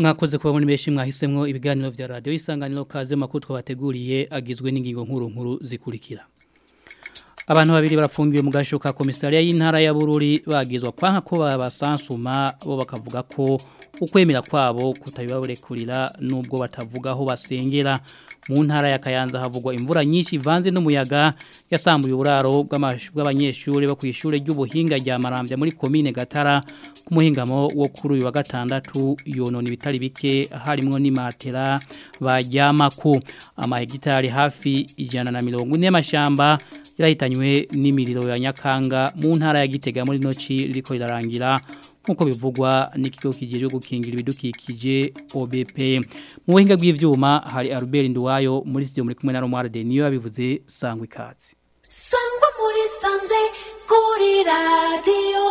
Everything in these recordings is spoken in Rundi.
mwakoze kuba muri benshi mwahisemwo ibiganiro vya radio isanganiro kaze makuru twabateguriye agizwe n'ingingo nkuru nkuru zikurikira Abantu babiri barafungiwe mu gasho ka komisariya y'intara ya Bururi bagizwa kwanka ko babasansuma bo bakavuga ko ukwemera kwabo kutabibaburekurira nubwo batavuga aho basengera mu ntara ya Kayanza havugwa imvura nyinshi ivanze n'umuyaga yasambuye uburaro bw'abanyeshuri bo kwishure ry'ubuhinga rya Marambya muri commune Gatara ku muhingamo wo kuri uyu wa gatandatu yonona ibitari bike harimo n'imatera bajyamako amahegitari hafi ijana na mirongo ine y'amashamba yarahitanywe n'imiriro ya Nyakanga mu ntara ya Gitega muri noci riko rirarangira nkuko bivugwa n'ikigo kigiye gukingira ibidukikije OBP mu buhinga bw'ivyuma hari Albert Nduwayo muri studio muri kumwe na Romar de niyo yabivuze sangwa ikazi sangwa muri sanze kuri radio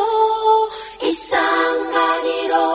isanganiro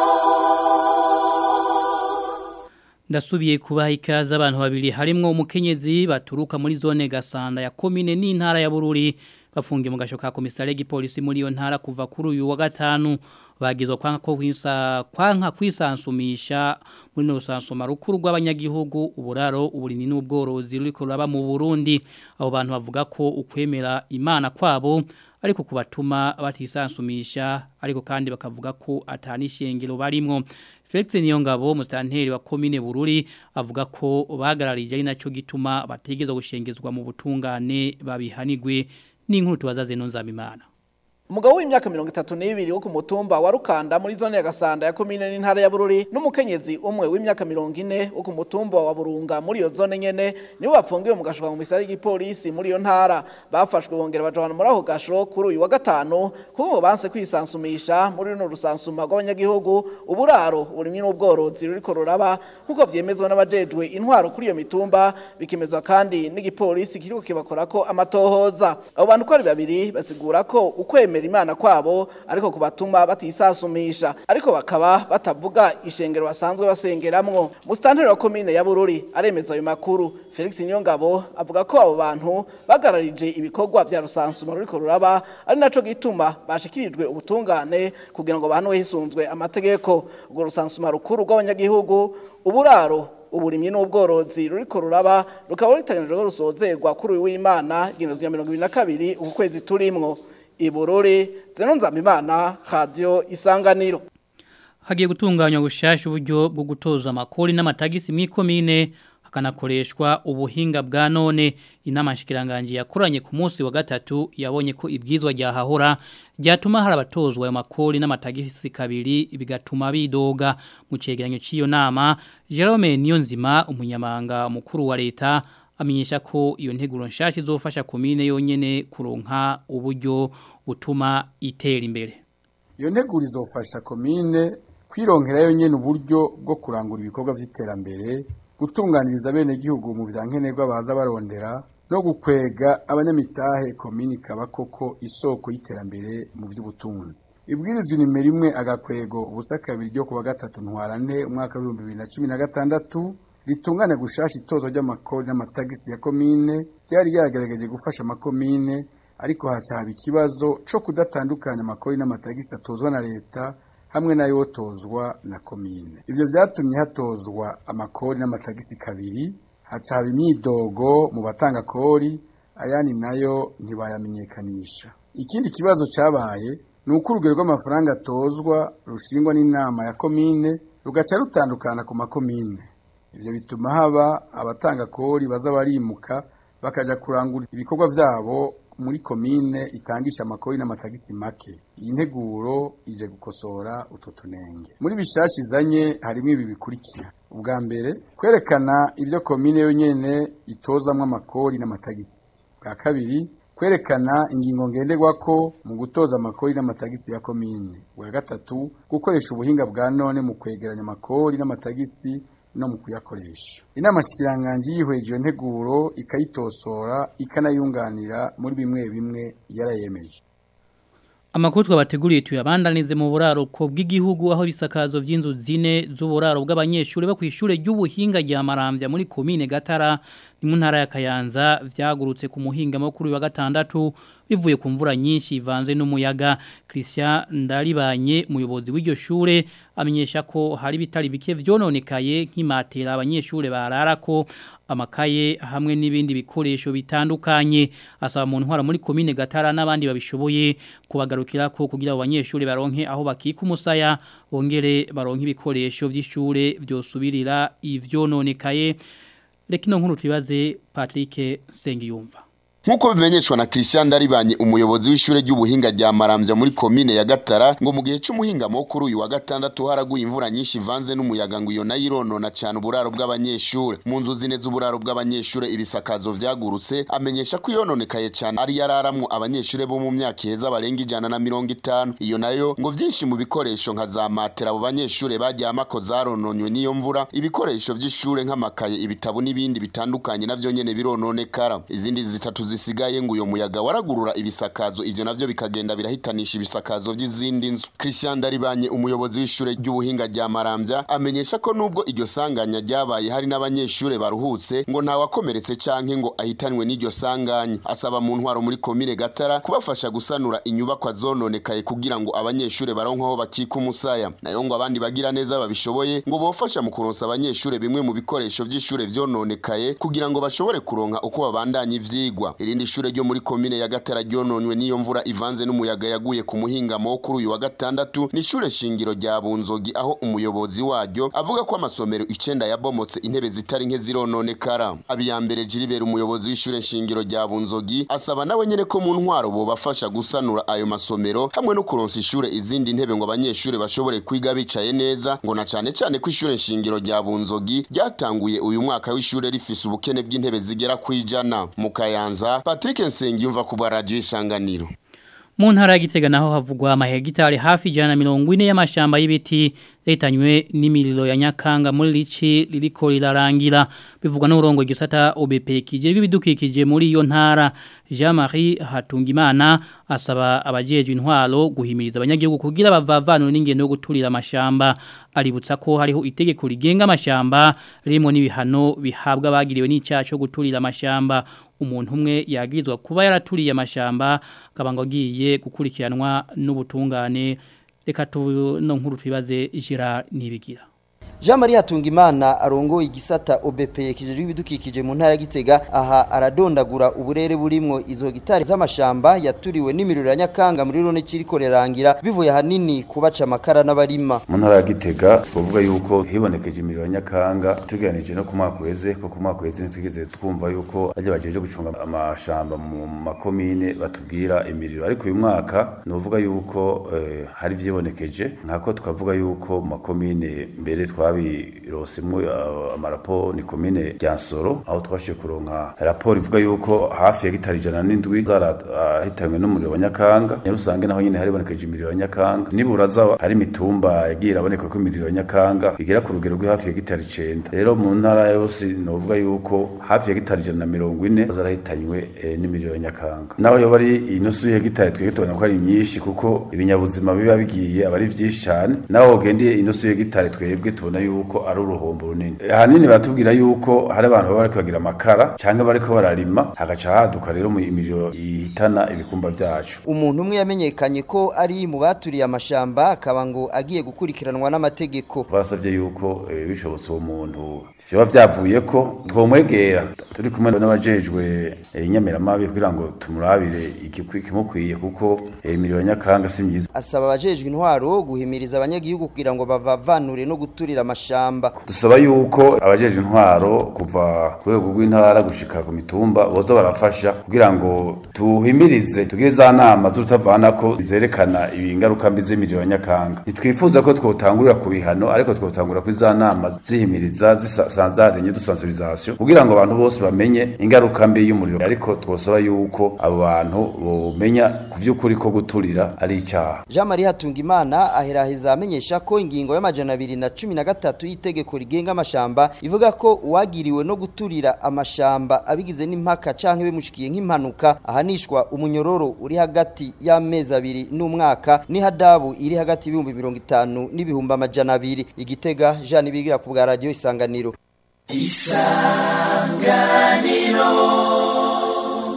Ndasubiye kubaha ikaze abantu babiri harimwo umukenyezi baturuka muri zone Gasanda ya commune n'intara ya Bururi bafungiye mu gasho ka komisare gipolisi muri iyo ntara kuva kuri uyu wa gatanu bagizwe kwanka ko kwisa kwanka kwisansumisha muri no sansuma rukuru rw'abanyagihugu uburaro uburini n'ubworozi ruriko raba mu Burundi abo bantu bavuga ko ukwemera imana kwabo ariko kubatuma batisansumisha ariko kandi bakavuga ko atanishengero barimwo Felix Niyongabo mustanteri wa commune Bururi avuga ko bagararije ari naco gituma bategeza gushengezwa mu butungane babihanigwe n'inkuru tubazaze no nzamimana Umugabo w'imyaka 32 wo ku mutumba wa Rukanda muri zone ya Gasanda ya commune n'intara ya Bururi n'umukenyezi umwe w'imyaka 40 wo ku mutumba wa Burunga muri iyo zone nyene nibo bapfungiwe mu gashoka mu misari y'igipolisi muri iyo ntara bafashwe bongera bajana muri aho gasho kuri uyu wa gatanu kuko banse kwisansumisha muri runo rusansuma rw'abanyagihugu uburaro uburimyi n'ubworozi ruriko ruraba nkuko vyemezwa n'abajejwe intwaro kuri iyo mitumba bikemezwa kandi n'igipolisi kiriko kibakorako amatohoza abo bantu ko ari babiri basigura ko ukwemera kwemera imana kwabo ariko kubatuma batisasumisha ariko bakaba batavuga ishengero basanzwe basengeramwo mustanteri wa commune ya Bururi aremeza ayo makuru Felix Nyongabo avuga ko abo bantu bagararije ibikorwa vya rusansuma ruriko ruraba ari naco gituma bashikirijwe ubutungane kugira ngo bahanwe hisunzwe amategeko ubwo rusansuma rukuru rw'abanyagihugu uburaro uburimyi n'ubworozi ruriko ruraba rukaba ruteganijwe ko rusozerwa kuri uyu w'Imana igihumbi kimwe mirongo kabiri uku kwezi turimwo iburore zeno nzamimana radio isanganiro hagiye gutunganywa gushasha uburyo bwo gutoza amakori n'amatagisi mw'ikomine hakanakoreshwa ubuhinga bwa none inama nshikiranganje yakoranye ku munsi wa gatatu yabonye ko ibwizwa ryahahora ryatuma hari abatozwa ayo makori n'amatagisi kabiri bigatuma bidoga mu cegeranyo cy'iyo nama Jerome Niyonzima umunyamanga mukuru wa leta amenyesha ko iyo nteguro nshasha izofasha komine yonyene kuronka uburyo butuma itera imbere iyo nteguro izofasha komine kwironkera yonyene uburyo bwo kurangura ibikorwa vy'iterambere gutunganiriza bene gihugu mu vyankenerwa baza barondera no gukwega abanyamitahe komini kaba koko isoko y'iterambere mu by'ubutunzi ibwirizwa nimero imwe agakwego ubusa kabiri ryo kuwa gatatu ntwarante umwaka w'ibihumbi bibiri na cumi na gatandatu ritungane gushasha itozo ry'amakori n'amatagisi ya komine ryari ryagerageje gufasha amakomine ariko hacaba ikibazo co kudatandukanya amakori n'amatagisi atozwa na leta hamwe n'ayotozwa na komine ivyo vyatumye hatozwa amakori n'amatagisi kabiri hacaba imyidogo mu batanga kori ayandi nayo ntibayamenyekanisha ikindi kibazo cabaye ni uko urugero rw'amafaranga atozwa rushingwa n'inama ya komine rugaca rutandukana ku makomine ivyo bituma haba abatanga kori baza barimuka bakaja kurangura ibikorwa vyabo muri komine itangisha amakori n'amatagisi make iyi nteguro ije gukosora utwo tunenge muri bishashi izanye harimo ibi bikurikira ubwa mbere kwerekana ibyo komine yonyene itozamwo amakori n'amatagisi bwa kabiri kwerekana ingingo ngenderwako mu gutoza amakori n'amatagisi ya komine bwa gatatu gukoresha ubuhinga bwa none mu kwegeranya amakori n'amatagisi no mu kuyakoresha inama shikiranganje yihweje iyo nteguro ikayitosora ikanayunganira muri bimwe bimwe yarayemeje Amakuru twabateguriye tuyabandanize mu buraruko bw'igihugu aho bisakazo vy'inzu zine z'uburaro bw'abanyeshuri bo kwishure ry'ubuhinga rya Maramvya muri commune Gatara ni mu ntara ya Kayanza vyagurutse ku muhinga makuru wa gatandatu bivuye ku mvura nyinshi ivanze n'umuyaga Christian Ndaribanye umuyobozi w'iryo shure amenyesha ko hari bitari bike vyononekaye nk'imatera abanyeshure barara ko amakaye hamwe n'ibindi bikoresho bitandukanye asaba mu ntwara muri komine Gatara n'abandi babishoboye kubagarukira ko kugira abo banyeshure baronke aho bakika umusaya bongere baronke ibikoresho vy'ishure byosubirira ivyononekaye Rekino nkuru tubaze Patrick Sengiyumva Nkuko bimenyeshwa na Christian Daribanye umuyobozi w'ishure ry'ubuhinga rya Maramvya muri komine ya Gatara ngo mu gihe cy'umuhinga mukuru uyu wa gatandatu haraguye imvura nyinshi ivanze n'umuyaga ngo iyo nayironona cyane uburaro bw'abanyeshure mu nzu zine z'uburaro bw'abanyeshure ibisakazo vyagurutse amenyesha ko yononekaye cyane ari yararamwo abanyeshure bo mu myaka iheza barenga ijana na mirongo itanu iyo nayo ngo vyinshi mu bikoresho nka za matera abo banyeshure baryamako zarononywe n'iyo mvura ibikoresho vy'ishure nk'amakaye ibitabo n'ibindi bitandukanye navyo nyene birononekara izindi zitatu zisigaye ngo uyo muyaga waragurura ibisakazo ivyo navyo bikagenda birahitanisha ibisakazo vy'izindi nzu Christian Daribanye umuyobozi w'ishure ry'ubuhinga rya Maramvya amenyesha ko nubwo iryo sanganya ryabaye hari n'abanyeshure baruhutse ngo nta wakomeretse canke ngo ahitanwe n'iryo sanganya asaba mu ntwaro muri komine Gatara kubafasha gusanura inyubakwa zononekaye kugira ngo abanyeshure baronke aho bakika umusaya nayo ngo abandi bagira neza babishoboye ngo bofasha mu kuronsa abanyeshure bimwe mu bikoresho vy'ishure vyononekaye kugira ngo bashobore kuronka uko babandanya ivyigwa irindi shure ryo muri komine ya Gatara ryononwe n'iyo mvura ivanze n'umuyaga yaguye ku muhingamo kuri uyu wa gatandatu ni ishure shingiro rya Bunzogi aho umuyobozi waryo avuga ko amasomero icenda yabomotse intebe zitari nke zirononekara abiyambere Jiribera umuyobozi w'ishure shingiro rya Bunzogi asaba nawe nyene ko mu ntwaro bobafasha gusanura ayo masomero hamwe no kuronsa ishure izindi ntebe ngo abanyeshure bashobore kwiga bicaye neza ngo na cane cane ko ishure shingiro rya Bunzogi ryatanguye uyu mwaka w'ishure rifise ubukene bw'intebe zigera kwijana mu Kayanza Patrick Nsengiyumva ku bwa radio isanganiro mu ntara ya Gitega naho havugwa amahegitari hafi ijana mirongo ine y'amashamba y'ibiti yahitanywe n'imiriro ya Nyakanga muri Lici ririko rirarangira bivugwa n'urongo igisata OBP kijejwe ibidukikije muri iyo ntara Jean-Marie Hatungimana asaba abajejwe intwaro guhimiriza abanyagihugu kugira bavavanure n'ingendo yo guturira amashamba aributsa ko hariho itegeko rigenga amashamba ririmo n'ibihano bihabwa bagiriwe n'icyaha cyo guturira amashamba umuntu umwe yagirizwa kuba yaraturiye amashamba akaba ngo agiye gukurikiranwa n'ubutungane reka tuno nkuru twibaze jira nibigira Jean Marie Hatungimana arongoye igisata OBP kijejwe ibidukikije mu ntara ya Gitega aha aradondagura uburere burimwo izo gitari z'amashamba yaturiwe n'imiriro ya Nyakanga muri rone kiriko rerangira bivuye hanini kubaca amakara n'abarima mu ntara ya Gitega twavuga yuko hibonekeje imiriro ya Nyakanga tuganije no ku mwaka weze ko ku mwaka weze ntigeze twumva yuko aje bajeje gucunga amashamba mu makomine batubwira imiriro ariko uyu mwaka novuga yuko eh, hari vyibonekeje nkako twavuga yuko mu makomine mbere twa twabirosemwo amarapo ni komine Ryansoro aho twashiye kuronka raporo ivuga yuko hafi ya gitari jana n'indwi zarahitanywe n'umuriro wa Nyakanga ne rusange naho nyine haribonekeje imiriro ya Nyakanga nibura za hari mitumba yagiye iraboneka ko imiriro ya Nyakanga bigera ku rugero rwo hafi ya gitari 9 rero mu ntara yose novuga yuko hafi ya gitari jana na mirongo ine zarahitanywe e, n'imiriro ya Nyakanga naho yo bari inusu ya gitari twege tubona ko ari myinshi kuko ibinyabuzima biba bigiye abari vyinshi cyane naho ugendeye inusu ya gitari twebwe tubona yuko ari uruhombo runini ahanini batubwira yuko hari abantu baba bariko bagira amakara canke bariko bararima hagaca haduka rero mu imiriro ihitana ibikumba vyacu umuntu umwe yamenyekanye ko ari mu baturiye amashamba akaba ngo agiye gukurikiranwa n'amategeko basavye yuko e, bishobotse uwo muntu vyoba vyavuye ko twomwegera turi kumwe n'abajejwe inyamiramabi kugira ngo tumurabire ikimukwiye kuko imiriro ya nyakanga si myiza asaba abajejwe intwaro guhimiriza abanyagihugu kugira ngo bavavanure no guturira amashamba dusaba yuko abajeje intwaro kuva ku rwego rw'intara gushika ku mitumba boza barafasha kugira ngo tuhimirize tugire za nama zutavana ko zerekana ingaruka mbi z'imiriro ya nyakanga ntitwifuza ko twotangurira ku bihano ariko twotangura kuri za nama zihimiriza zisanzarenye dusensibilisation kugira ngo abantu bose bamenye ingaruka mbi y'umuriro ariko twosaba yuko abo bantu bomenya ku vy'ukuri ko guturira ari icyaha Jean Marie Hatungimana aheraheza amenyesha ko ingingo y'amajana abiri na cumi na gatatu y'itegeko rigenga amashamba ivuga ko uwagiriwe no guturira amashamba abigize n'impaka canke bimushikiye nk'impanuka ahanishwa umunyororo uri hagati y'amezi abiri n'umwaka n'ihadabu iri hagati y'ibihumbi mirongo itanu n'ibihumbi amajana abiri igitega Jean Ibigira ku bwa radio isanganiro isanganiro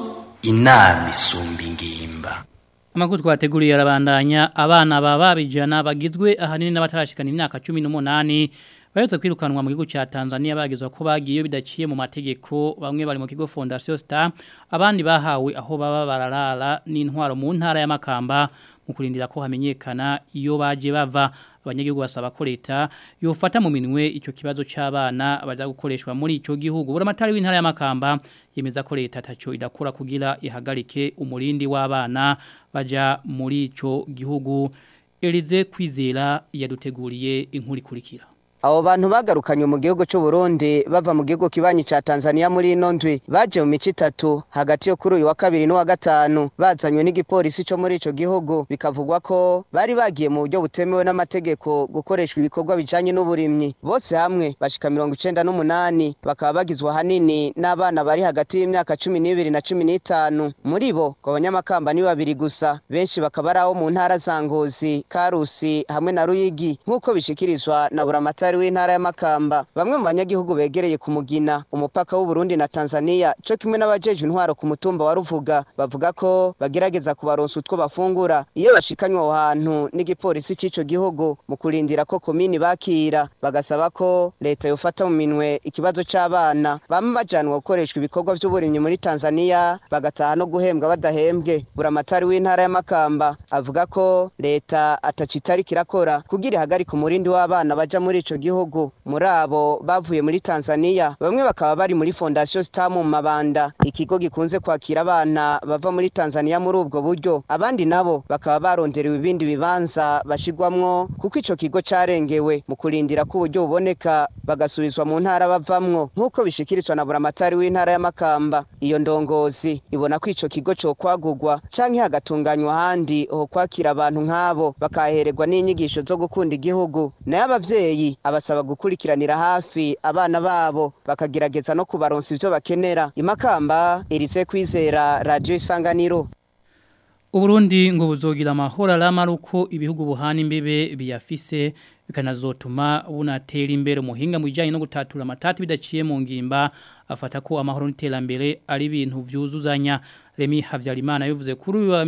inama isumba ingimba Amakuru twateguriye arabandanya abana baba bijana bagizwe ahanini n'abatarashikana imyaka 18 bayotse kwirukanwa mu gihugu cya Tanzania bagizwe ko bagiye bidaciye mu mategeko bamwe bari mu kigo Fondation Star abandi bahawe aho baba bararara n'intwaro mu ntara y'amakamba mu kurindira ko hamenyekana iyo baje bava abanyagihugu basaba ko leta yofata mu minwe icyo kibazo cy'abana baza gukoreshwa muri icyo gihugu buramatari w'intara y'amakamba yemeza ko leta taco idakura kugira ihagarike umurindi w'abana baja muri icyo gihugu Elize kwizera yaduteguriye inkuru ikurikira Abo bantu bagarukanye mu gihugu cy'u Burundi bava mu gihugu kibanyi ca Tanzania muri ino ndwi baje mu mici itatu hagati yo kuri uyu wa kabiri n'uwa gatanu bazanywe n'igipolisi cyo muri ico gihugu bikavugwa ko bari bagiye mu buryo butemewe n'amategeko gukoreshwa ibikorwa bijanye n'uburimyi bose hamwe bashika mirongo icenda n'umunani bakaba bagizwe ahanini n'abana bari hagati y'imyaka cumi n'ibiri na cumi n'itanu muri bo ngo abanyamakamba ni babiri gusa benshi bakaba ari abo mu ntara za Ngozi Karusi hamwe na Ruyigi nk'uko bishikirizwa na buramatari Daktari w'intara y'Amakamba bamwe mu banyagihugu begereye ku mugina umupaka w'u Burundi na Tanzania cyo kimwe n'abajeje intwaro ku mutumba wa Ruvuga bavuga ko bagerageza kubaronsa utwo bafungura iyo bashikanywe aho hantu n'igipolisi c'ico gihugu mu kurindira ko komini bakira bagasaba ko leta yofata mu minwe ikibazo c'abana bamwe bajanwa gukoreshwa ibikorwa vy'uburimyi muri Tanzania bagataha no guhembwa badahembwe buramatari w'intara y'Amakamba avuga ko leta atacitari kirakora kugira ihagarika umurindi w'abana baja muri ico gihugu muri abo bavuye muri Tanzania bamwe bakaba bari muri Fondation Star mu Mabanda ikigo gikunze kwakira abana bava muri Tanzania muri ubwo buryo abandi nabo bakaba baronderewe ibindi bibanza bashigwamwo kuko ico kigo carengewe mu kurindira ko uburyo buboneka bagasubizwa mu ntara bavamwo nk'uko bishikirizwa na buramatari w'intara y'Amakamba iyo ndongozi ibona ko ico kigo cyo kwagurwa canke hagatunganywa ahandi ho kwakira abantu nk'abo bakahererwa n'inyigisho zo gukunda igihugu nayo abavyeyi abasaba gukurikiranira hafi abana babo bakagerageza no kubaronsa ivyo bakenera imakamba irise kwizera radio isanganiro Uburundi ngo buzogira amahoro aramaruko ibihugu buhana imbibe biyafise bikanazotuma bunatera imbere umuhinga mu bijyanye no gutatura amatati bidaciye mu ngimba afata ko amahoro n'iterambere ari ibintu vyuzuzanya Remy Havyarimana yavuze kuri uyu wa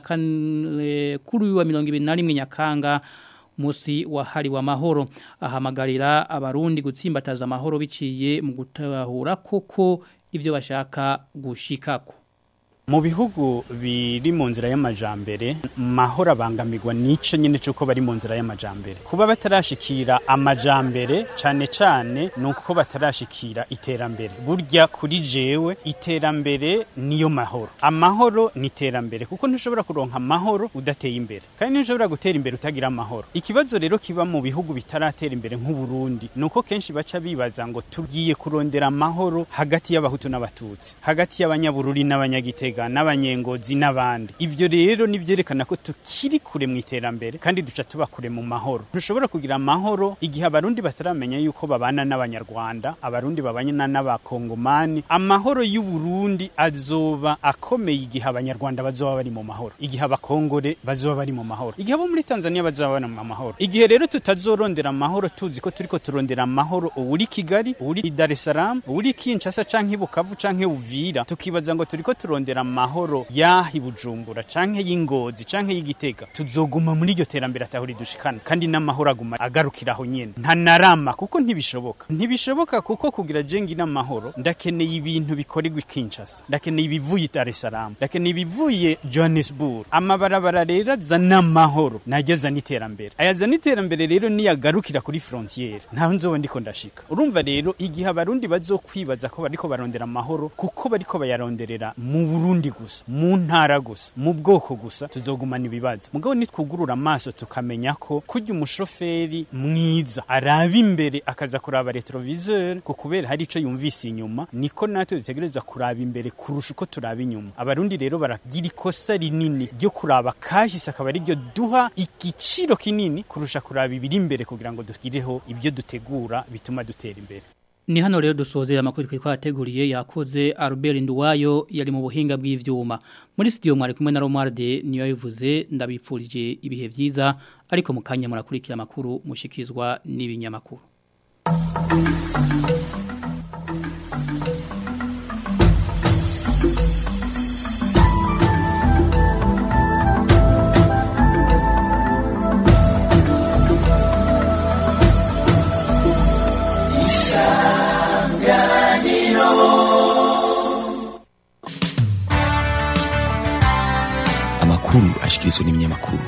24 kuri uyu wa 21 Nyakanga musi wahariwe amahoro ahamagarira abarundi gutsimbataza amahoro biciye mu gutahura koko ivyo bashaka gushikako mu bihugu biri mu nzira y'amajambere mahoro abangamirwa nico nyene cuko bari mu nzira y'amajambere kuba batarashikira amajambere cane cane nuko batarashikira iterambere burya kuri jewe iterambere niyo mahoro amahoro ni iterambere kuko ntushobora kuronka amahoro udateye imbere kandi ntushobora gutera imbere utagira amahoro ikibazo rero kiba mu bihugu bitaratera imbere nk'u Burundi nuko kenshi baca bibaza ngo tugiye kurondera amahoro hagati y'abahutu n'abatutsi hagati y'abanyabururi n'abanyagitega n'abanyengozi n'abandi ivyo rero nivyerekana ko tukiri kure mu iterambere kandi duca tuba kure mu mahoro ntushobora kugira amahoro igihe abarundi bataramenya yuko babana n'abanyarwanda abarundi babana n'abakongomani amahoro y'u Burundi azoba akomeye igihe abanyarwanda bazoba bari mu mahoro igihe abakongore bazoba bari mu mahoro igihe abo muri Tanzania bazoba bari mu mahoro igihe rero tutazorondera amahoro tuzi ko turiko turondera amahoro uri Kigali uri Dar es Salaam uri Kinshasa canke Bukavu canke Uvira tukibaza ngo turiko turondera amahoro yahi Bujumbura canke y'ingozi canke y'igitega tuzoguma muri iryo terambere atahuri dushikana kandi n'amahoro aguma agarukiraho nyene nta narama kuko ntibishoboka ntibishoboka kuko kugira jengi n'amahoro ndakeneye ibintu bikorerwa Kinshasa ndakeneye ibivuye Dar es Salaam ndakeneye ibivuye Johannesburg amabarabara rero azana amahoro najyaza n'iterambere ayazana iterambere rero niyagarukira kuri frontiere ntaho nzoba ndiko ndashika urumva rero igihe abarundi bazokwibaza ko bariko barondera amahoro kuko bariko bayaronderera mu Burundi gusa mu ntara gusa mu bwoko gusa tuzogumana ibibazo mugabo nitwugurura amaso tukamenya ko kurya umushoferi mwiza araba imbere akaza kuraba retroviseur ko kubera hari ico yumvise inyuma niko natwe dutegerezwa kuraba imbere kurusha uko turaba inyuma abarundi rero baragira ikosa rinini ryo kuraba kahise akaba ari ryo duha igiciro kinini kurusha kuraba ibiri imbere kugira ngo tugireho ibyo dutegura bituma dutera imbere Ni hano rero dusozera amakuru twari twateguriye yakoze Albert Nduwayo yari mu buhinga bw'ivyuma. Muri studio mwari kumwe na Romualde niyo yavuze ndabipfurije ibihe vyiza ariko mukanya murakurikira amakuru mushikizwa n'ibinyamakuru. ashikirizwa n'ibinyamakuru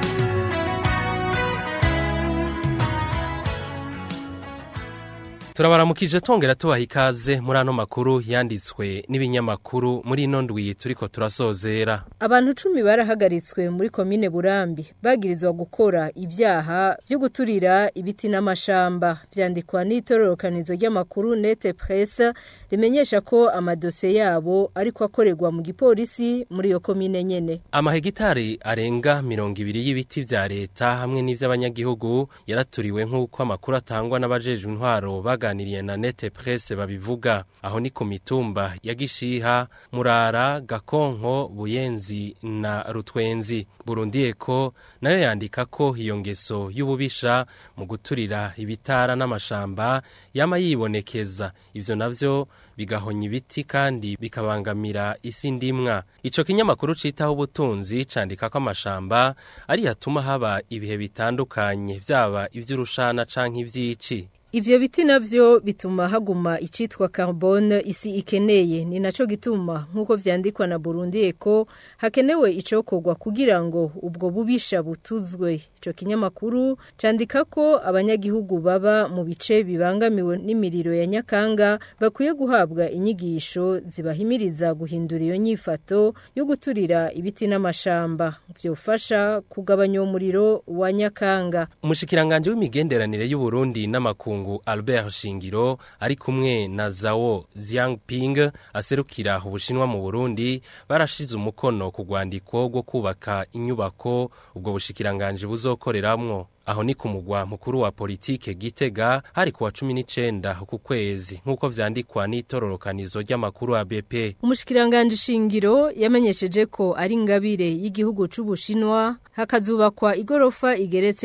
turabaramukije tongera tubaha ikaze muri ano makuru yanditswe n'ibinyamakuru muri ino ndwi turiko turasozera Abantu cumi barahagaritswe muri komine Burambi bagirizwa gukora ibyaha byo guturira ibiti n'amashamba byandikwa n'itororokanizo ry'amakuru Nete Presse rimenyesha ko amadose yabo ariko akorerwa mu gipolisi muri iyo komine nyene. amahegitari arenga mirongo ibiri y'ibiti vya leta hamwe n'ivy'abanyagihugu yaraturiwe nk'uko amakuru atangwa n'abajejwe intwaro baganiriye na Nete Presse babivuga aho ni ku mitumba ya Gishiha Murara Gakonko Buyenzi na Rutwenzi Burundi Eko nayo yandika ko iyo ngeso y'ububisha mu guturira ibitara n'amashamba yama yibonekeza ivyo navyo bigahonya ibiti kandi bikabangamira isi ndimwa ico kinyamakuru citaho ubutunzi candika ko amashamba ari yatuma haba ibihe bitandukanye vyaba ivy'urushana canke ivy'ici Ivyo biti navyo bituma haguma icitwa carbone isi ikeneye ni naco gituma nkuko vyandikwa na Burundi Eko hakenewe icokorwa kugira ngo ubwo bubisha butuzwe ico kinyamakuru candika ko abanyagihugu baba mu bice bibangamiwe n'imiriro ya Nyakanga bakwiye guhabwa inyigisho zibahimiriza guhindura iyo nyifato yo guturira ibiti n'amashamba vyofasha kugabanya umuriro wa Nyakanga umushikiranganje w'imigenderanire y'u Burundi n'amakungu Albert Shingiro ari kumwe na Zhao Jiangping aserukira ubushinwa mu Burundi barashize umukono ku rwandiko rwo kubaka inyubako ubwo bushikiranganje buzokoreramwo aho ni ku mugwa mukuru wa politike Gitega hari kuwa 19 ku kwezi nkuko vyandikwa n'itororokanizo ry'amakuru ya BP Umushikiranganje shingiro yamenyesheje ko ari ngabire y'igihugu c'ubushinwa hakazubakwa igorofa igeretse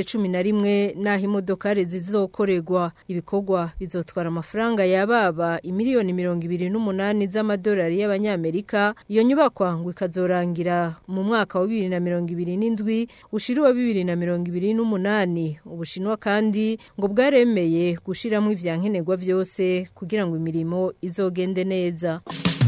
11 naho imodokare zizokorerwa ibikorwa bizotwara amafaranga yababa imiliyoni 28 z'amadolari y'abanyamerika iyo nyubakwa ngo ikazorangira mu mwaka wa 2027 ushiri wa 2028 ubushinwa kandi ngo bwaremeye gushiramo ivyankenerwa vyose kugira ngo imirimo izogende neza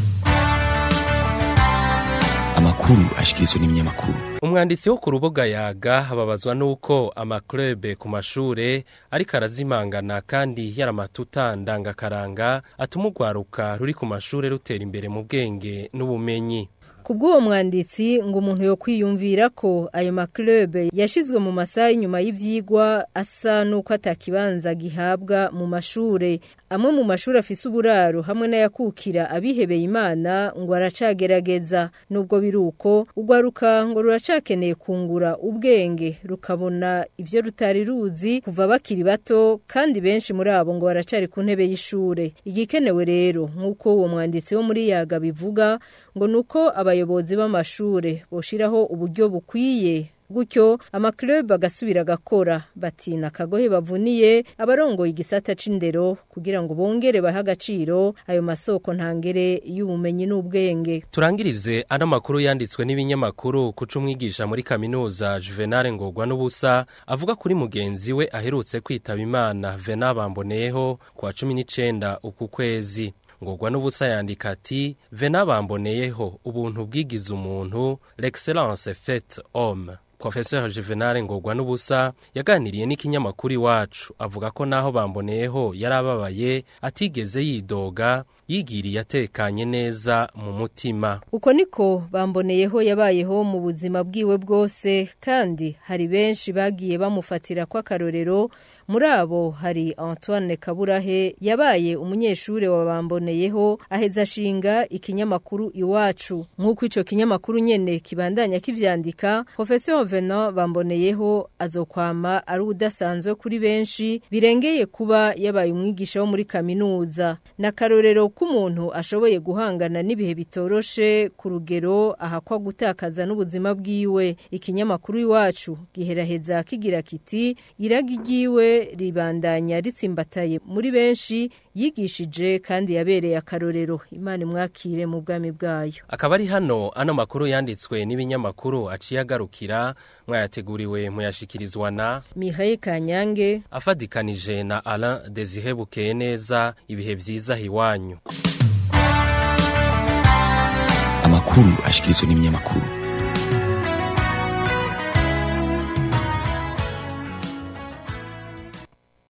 amakuru ashikirizwa n'ibinyamakuru umwanditsi wo ku rubuga yaga ababazwa nuko amaklube ku mashure ariko arazimangana kandi yaramatuta ndangakaranga atuma urwaruka ruri ku mashure rutera imbere mu bwenge n'ubumenyi Kubw'uwo mwanditsi ngo umuntu yo kwiyumvira ko ayo maklube yashizwe mu masaha inyuma y'ivyigwa asa nuko atakibanza gihabwa mu mashure amwe mu mashuri afise uburaro hamwe n'ayakukira abihebeye imana ngo aracagerageza nubwo biruko ugwaruka ngo ruracakeneye kungura ubwenge rukabona ivyo rutari ruzi kuva bakiri bato kandi benshi muri abo ngo baracari ku ntebe y'ishure igikenewe rero nk'uko uwo mwanditsi wo muri yaga bivuga ngo nuko abayobozi b'amashure boshiraho uburyo bukwiye gutyo amaklub agasubira agakora batina akagohe bavuniye abarongoye igisata c'indero kugira ngo bongere bahe agaciro ayo masoko ntangere y'ubumenyi n'ubwenge turangirize ano makuru yanditswe n'ibinyamakuru kuca umwigisha muri kaminuza juvenal ngorwa n'ubusa avuga kuri mugenzi we aherutse kwitaba imana vena bamboneyeho ku wa cumi n'icenda uku kwezi ngorwa n'ubusa yandika ati vena bamboneyeho ubuntu bwigize umuntu l'excellence faite homme Professeur Juvenal Ngorwa n'ubusa yaganiriye n'ikinyamakuru iwacu avuga ko naho bamboneyeho yarababaye atigeze yidoga yigiriye atekanye neza mu mutima uko niko bamboneyeho yabayeho mu buzima bwiwe bwose kandi hari benshi bagiye bamufatira kw'akarorero muri abo hari Antoine Kaburahe yabaye umunyeshure wa bamboneyeho aheza ashinga ikinyamakuru iwacu nk'uko ico kinyamakuru nyene kibandanya kivyandika Professeur Venant bamboneyeho azokwama ari udasanzwe kuri benshi birengeye kuba yabaye umwigisha wo muri kaminuza na karorero k'umuntu ashoboye guhangana n'ibihe bitoroshe ku rugero ahakwa gutakaza n'ubuzima bwiwe ikinyamakuru iwacu giheraheza kigira kiti iragi ryiwe ribandanya ritsimbataye muri benshi yigishije kandi yabereye akarorero imana imwakire mu bwami bwayo akaba ari hano ano makuru yanditswe n'ibinyamakuru aciye agarukira mwayateguriwe muyashikirizwa na Mihaye Kanyange afadikanije na Alain Desire Bukeye neza ibihe vyiza hiwanyu amakuru ashikirizwa n'ibinyamakuru